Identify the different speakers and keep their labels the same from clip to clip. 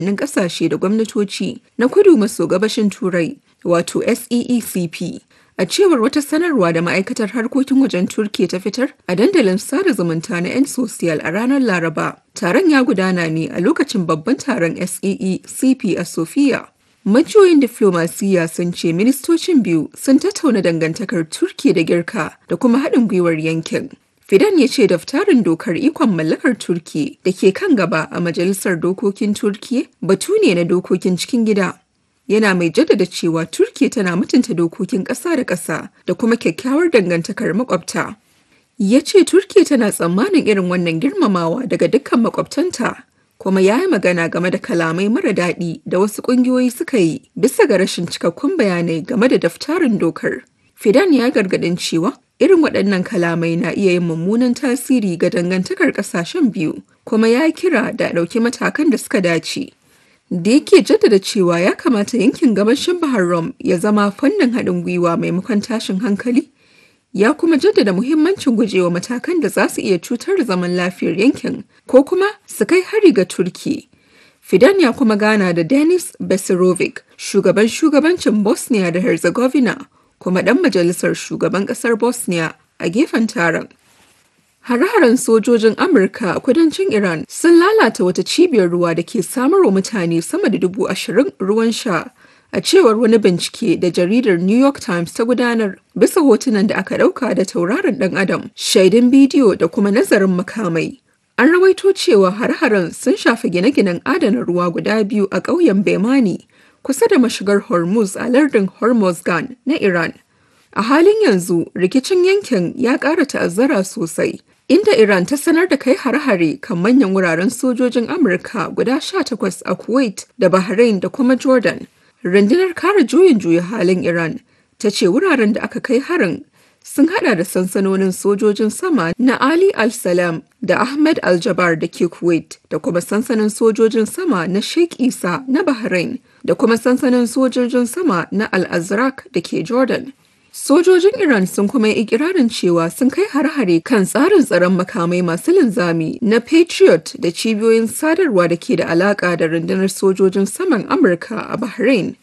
Speaker 1: shugabannin ƙasashe da gwamnatoci na kudu maso gabashin Turai, wato SEECP. A cewar wata sanarwa da ma'aikatar harkokin wajen Turkiyya ta fitar a dandalin sada zumunta na 'yan sosiyal a ranar Laraba, taron ya gudana ne a lokacin babban taron SEECP a Sofia. Majiyoyin diflomasiyya sun ce ministocin biyu sun tattauna dangantakar Turkiyya da Girka da kuma haɗin gwiwar yankin. Fidan ya ce daftarin dokar ikon mallakar Turkiyya da ke kan gaba a Majalisar Dokokin Turkiyya batu ne na dokokin cikin gida. Yana mai jaddada cewa Turkiyya tana mutunta dokokin ƙasa da ƙasa da kuma kyakkyawar dangantakar makwabta. Ya ce Turkiyya tana tsammanin irin wannan girmamawa daga dukkan makwabtanta kuma ya yi magana game da kalamai mara daɗi da wasu ƙungiyoyi suka yi bisa ga rashin cikakkun bayanai game da daftarin dokar. Fidan ya gargaɗin cewa irin waɗannan kalamai na iya yin mummunan tasiri ga dangantakar ƙasashen biyu kuma ya kira da ɗauki matakan da suka dace. Da yake jaddada cewa ya kamata yankin gabashin Bahar Rum ya zama fannin haɗin gwiwa maimakon tashin hankali, ya kuma jaddada muhimmancin gujewa matakan da za su iya cutar da zaman lafiyar yankin ko kuma su kai hari ga Turki. Fidan ya kuma gana da Denis Besirovic, shugaban shugabancin Bosnia da Herzegovina, kuma ɗan majalisar shugaban ƙasar Bosnia a gefen taron. Hare-haren sojojin Amurka a kudancin Iran sun lalata wata cibiyar ruwa da ke samarwa mutane sama da dubu ashirin ruwan sha a cewar wani bincike da jaridar New York Times ta gudanar bisa hotunan da aka ɗauka da tauraron ɗan adam, shaidun bidiyo da kuma nazarin makamai. An rawaito cewa har-haren sun shafi gine-ginen adana ruwa guda biyu a ƙauyen Bemani kusa da mashigar Hormuz a lardin Hormozgan na Iran. A halin yanzu rikicin yankin ya ƙara ta'azzara sosai, inda Iran ta sanar da kai hare-hare kan manyan wuraren sojojin Amurka guda 18 a Kuwait da Bahrain da kuma Jordan. Rundunar kare juyin juya halin Iran ta ce wuraren da aka kai harin sun hada da sansanonin sojojin sama na Ali Al-Salam da Ahmed Al-Jabar da ke Kuwait da kuma sansanin sojojin sama na Sheikh Isa na Bahrain da kuma sansanin sojojin sama na Al-Azraq da ke Jordan. Sojojin Iran sun kuma yi ikirarin cewa sun kai har-hare kan tsarin tsaron makamai masu linzami na Patriot da cibiyoyin sadarwa da ke da alaka da rundunar sojojin saman Amurka a Bahrain.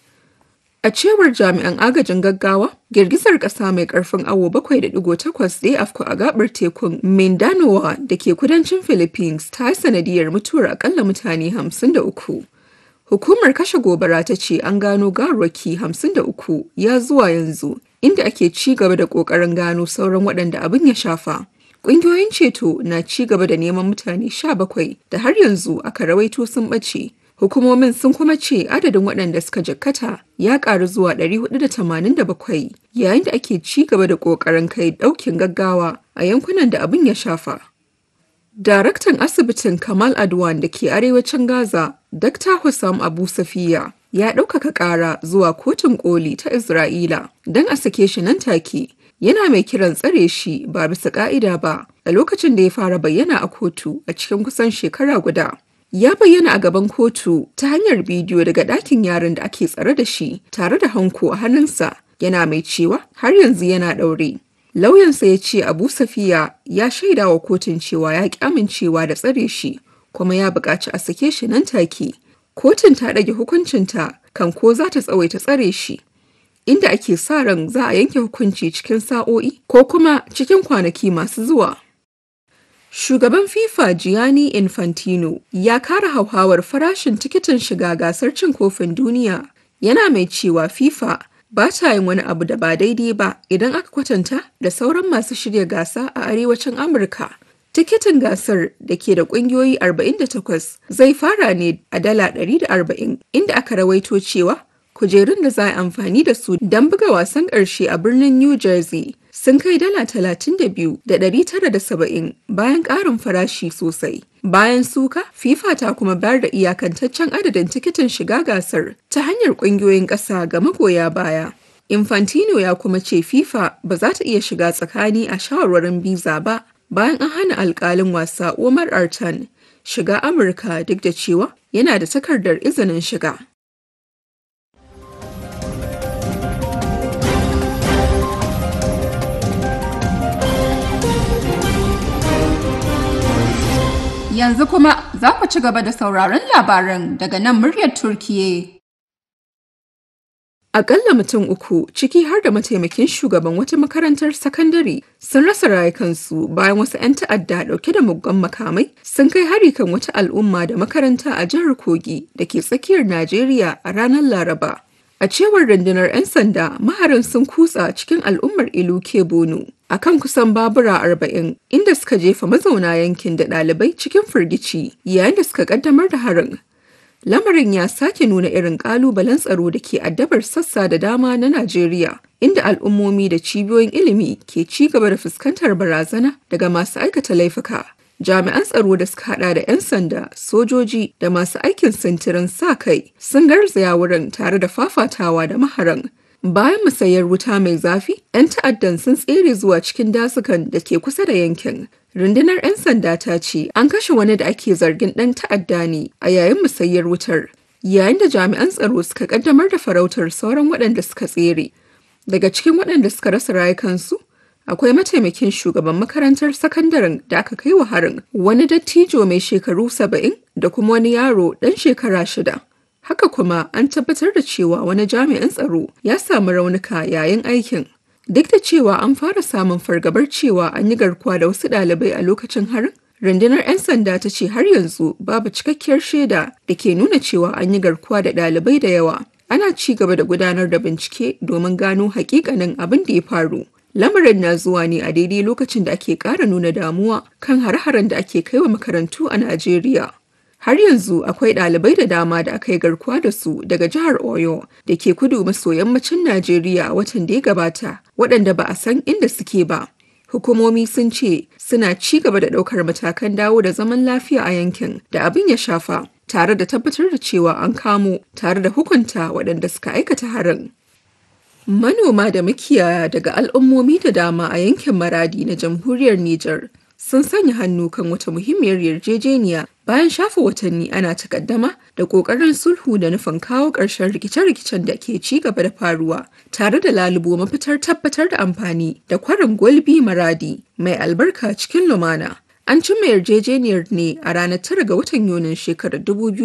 Speaker 1: A cewar jami'an agajin gaggawa, girgizar ƙasa mai ƙarfin awo 7.8 da ya afku a gabar tekun Mindanao da ke kudancin Philippines ta yi sanadiyar mutuwar akalla mutane 53. Hukumar kashe gobara ta ce an gano garwaki 53 ya zuwa yanzu, inda ake ci gaba da ƙoƙarin gano sauran waɗanda abin ya shafa. Ƙungiyoyin ceto na ci gaba da neman mutane 17 da har yanzu aka rawaito sun ɓace. Hukumomin sun kuma ce adadin waɗanda suka jikkata ya ƙaru zuwa 487 yayin da ake ci gaba da ƙoƙarin kai ɗaukin gaggawa a yankunan da abin ya shafa. Daraktan asibitin Kamal Adwan da ke arewacin Gaza, Dr. Hussam Abu Safiya, ya ɗaukaka ƙara zuwa kotun ƙoli ta Isra'ila don a sake shi nan take. Yana mai kiran tsare shi ba bisa ƙa'ida ba a lokacin da ya fara bayyana a kotu a cikin kusan shekara guda. ya bayyana a gaban kotu ta hanyar bidiyo daga ɗakin yaron da ake tsare da shi tare da hanko a hannunsa yana mai cewa har yanzu yana ɗaure. Lauyansa ya ce Abu Safiya ya shaida wa kotun cewa ya ƙi amincewa da tsare shi kuma ya buƙaci a sake shi nan take. Kotun ta ɗage hukuncinta kan ko za ta tsawaita tsare shi. Inda ake sa ran za a yanke hukunci cikin sa'o'i ko kuma cikin kwanaki masu zuwa. Shugaban FIFA Gianni Infantino ya kara hauhawar farashin tikitin shiga gasar cin kofin duniya yana mai cewa FIFA ba ta yin wani abu da ba daidai ba idan aka kwatanta da sauran masu shirya gasa a arewacin Amurka. Tikitin gasar da ke da ƙungiyoyi 48 zai fara ne a dala 140 inda aka rawaito cewa kujerun da za a amfani da su don buga wasan ƙarshe a birnin New Jersey sun kai dala talatin da biyu da ɗari tara da saba'in bayan ƙarin farashi sosai. Bayan suka, FIFA ta kuma bayar da iyakantaccen adadin tikitin shiga gasar ta hanyar ƙungiyoyin ƙasa ga magoya baya. Infantino ya kuma ce FIFA ba za ta iya shiga tsakani a shawarwarin biza ba bayan an hana alƙalin wasa Omar Artan shiga Amurka duk da cewa yana da takardar izinin shiga.
Speaker 2: Yanzu kuma za ku ci gaba da sauraron labaran daga nan muryar Turkiye.
Speaker 1: Akalla mutum uku ciki har da mataimakin shugaban wata makarantar sakandare sun rasa rayukansu bayan wasu 'yan ta'adda dauke da muggan makamai sun kai hari kan wata al'umma da makaranta a jihar Kogi da ke tsakiyar Najeriya a ranar Laraba. A cewar rundunar 'yan sanda maharan sun kutsa cikin al'ummar Ilu Bono a kan kusan babura arba'in inda suka jefa mazauna yankin da ɗalibai cikin firgici yayin da suka kaddamar da harin. Lamarin ya sake nuna irin ƙalubalen tsaro da ke addabar sassa da dama na Najeriya, inda al'ummomi da cibiyoyin ilimi ke ci gaba da fuskantar barazana daga masu aikata laifuka. Jami'an tsaro da suka hada da 'yan sanda, sojoji da masu aikin sintirin sa kai sun garzaya wurin tare da fafatawa da maharan. Bayan musayar wuta mai zafi, 'yan ta'addan sun tsere zuwa cikin dasukan da ke kusa da yankin. Rundunar 'yan sanda ta ce an kashe wani da ake zargin ɗan ta'adda ne a yayin musayar wutar, yayin da jami'an tsaro suka kaddamar da farautar sauran waɗanda suka tsere. Daga cikin waɗanda suka rasa rayukansu, akwai mataimakin shugaban makarantar sakandaren da aka kai wa harin, wani dattijo mai shekaru saba'in da kuma wani yaro ɗan shekara shida. Haka kuma an tabbatar da cewa wani jami'in tsaro ya samu raunuka yayin aikin. Duk da cewa an fara samun fargabar cewa an yi garkuwa da wasu ɗalibai a lokacin harin, rundunar 'yan sanda ta ce har yanzu babu cikakkiyar shaida da ke nuna cewa an yi garkuwa da ɗalibai da yawa. Ana ci gaba da gudanar da bincike domin gano hakikanin abin da ya faru. Lamarin na zuwa ne a daidai lokacin da ake ƙara nuna damuwa kan har-haren da ake kai wa makarantu a Najeriya. Har yanzu akwai ɗalibai da dama da aka yi garkuwa da su daga jihar Oyo da ke kudu maso yammacin Najeriya a watan da ya gabata, waɗanda ba a san inda suke ba. Hukumomi sun ce suna ci gaba da ɗaukar matakan dawo da zaman lafiya a yankin da abin ya shafa, tare da tabbatar da cewa an kamo tare da hukunta waɗanda suka aikata harin. Manoma da makiyaya daga al'ummomi da dama a yankin Maradi na jamhuriyar Nijar sun sanya hannu kan wata muhimmiyar yarjejeniya bayan shafa watanni ana takaddama da ƙoƙarin sulhu da nufin kawo ƙarshen rikice-rikicen da ke ci gaba da faruwa tare da lalubo mafitar tabbatar da amfani da kwarin gwalbi maradi mai albarka cikin lumana. An cimma yarjejeniyar ne a ranar tara ga watan Yunin shekarar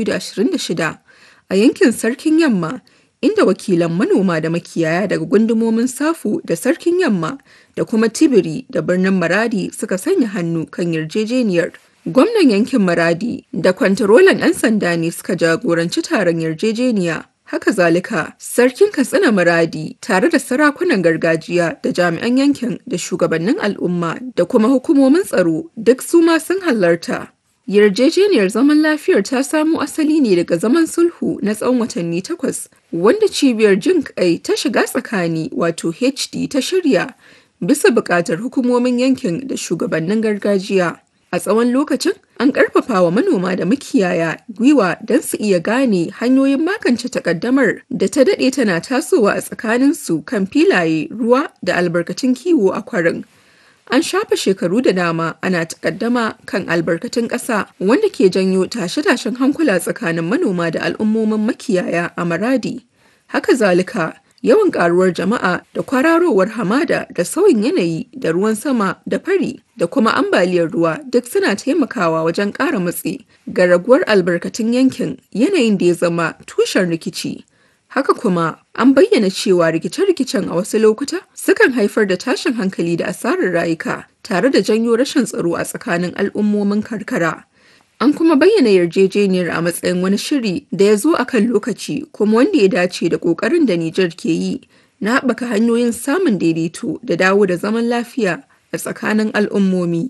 Speaker 1: 2026 a yankin Sarkin Yamma inda wakilan manoma da makiyaya daga gundumomin Safu da Sarkin Yamma da kuma Tibiri da birnin Maradi suka sanya hannu kan yarjejeniyar. Gwamnan yankin Maradi da kwantarolan 'yan sanda ne suka jagoranci taron yarjejeniya. Haka zalika, Sarkin Katsina Maradi tare da sarakunan gargajiya da jami'an yankin da shugabannin al'umma da kuma hukumomin tsaro duk su ma sun halarta. Yarjejeniyar zaman lafiyar ta samo asali ne daga zaman sulhu na tsawon watanni takwas, wanda cibiyar jin kai ta shiga tsakani wato HD ta shirya bisa buƙatar hukumomin yankin da shugabannin gargajiya. A tsawon lokacin, an ƙarfafa wa manoma da makiyaya gwiwa don su iya gane hanyoyin magance takaddamar da ta daɗe tana tasowa a tsakaninsu kan filaye, ruwa da albarkatun kiwo a kwarin. An shafa shekaru da dama ana takaddama kan albarkatun ƙasa wanda ke janyo tashe-tashen hankula tsakanin manoma da al'ummomin makiyaya a Maradi. Haka zalika, yawan ƙaruwar jama'a da kwararowar hamada da sauyin yanayi da ruwan sama da fari da kuma ambaliyar ruwa duk suna taimakawa wajen ƙara matsi ga raguwar albarkatun yankin yanayin da ya zama tushen rikici. Haka kuma an bayyana cewa rikice-rikicen a wasu lokuta sukan haifar da tashin hankali da asarar rayuka tare da janyo rashin tsaro a tsakanin al'ummomin karkara. An kuma bayyana yarjejeniyar a matsayin wani shiri da ya zo a kan lokaci kuma wanda ya dace da ƙoƙarin da Nijar ke yi na haɓaka hanyoyin samun daidaito da dawo da zaman lafiya a tsakanin al'ummomi.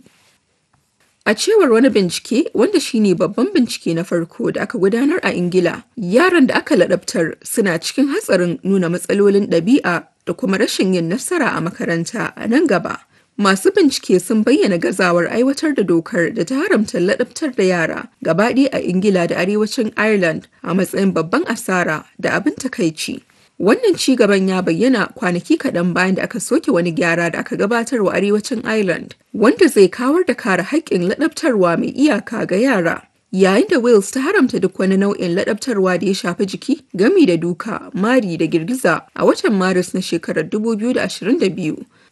Speaker 1: A cewar wani bincike wanda shine babban bincike na farko da aka gudanar a Ingila, yaran da aka ladabtar suna cikin hatsarin nuna matsalolin ɗabi'a da kuma rashin yin nasara a makaranta a nan gaba. Masu bincike sun bayyana gazawar aiwatar da dokar da ta haramta ladabtar da yara gabaɗaya a Ingila da arewacin Ireland a matsayin babban asara da abin takaici. Wannan ci gaban ya bayyana kwanaki kaɗan bayan da aka soke wani gyara da aka gabatar wa arewacin Ireland, wanda zai kawar da kare haƙƙin laɗabtarwa mai iyaka ga yara. Yayin da Wales ta haramta duk wani nau'in laɗabtarwa da ya shafi jiki, gami da duka, mari da girgiza a watan Maris na shekarar 2022.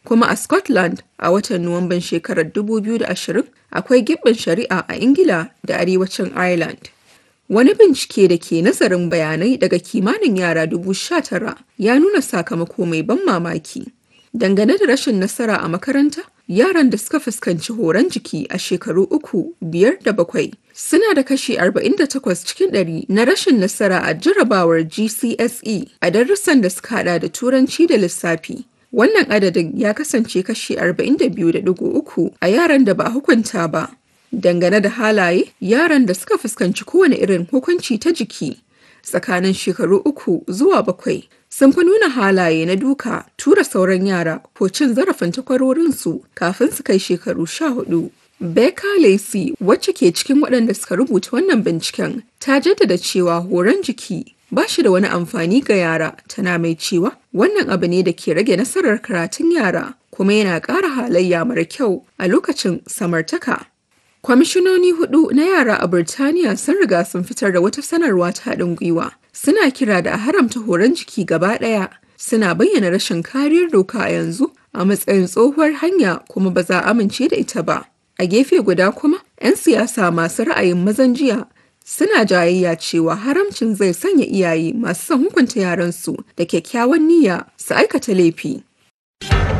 Speaker 1: kuma a Scotland a watan Nuwamban shekarar 2020 akwai gibbin shari'a a Ingila da arewacin Ireland. Wani bincike da ke nazarin bayanai daga kimanin yara dubu sha tara ya nuna sakamako mai ban mamaki. Dangane da rashin nasara a makaranta, yaran da suka fuskanci horon jiki a shekaru uku, biyar da bakwai suna da kashi 48 cikin ɗari na rashin nasara a jarrabawar GCSE a darussan da suka hada da turanci da lissafi. Wannan adadin ya kasance kashi 42.3 a yaran da ba a hukunta ba. Dangane da halaye, yaran da suka fuskanci kowane irin hukunci ta jiki tsakanin shekaru uku zuwa bakwai sun fi nuna halaye na duka, tura sauran yara ko cin zarafin takwarorinsu kafin su kai shekaru sha hudu. Becca Lacey, wacce ke cikin waɗanda suka rubuta wannan binciken, ta jaddada cewa horon jiki ba shi da wani amfani ga yara, tana mai cewa wannan abu ne da ke rage nasarar karatun yara kuma yana ƙara halayya mara kyau a lokacin samartaka. Kwamishinoni hudu na yara a Birtaniya sun riga sun fitar da wata sanarwa ta haɗin gwiwa. Suna kira da a haramta horon jiki gaba ɗaya. Suna bayyana rashin kariyar doka a yanzu a matsayin tsohuwar hanya kuma ba za a amince da ita ba. A gefe guda kuma, 'yan siyasa masu ra'ayin mazan jiya suna jayayya cewa haramcin zai sanya iyaye masu son hukunta yaransu da kyakkyawan niyya su aikata laifi.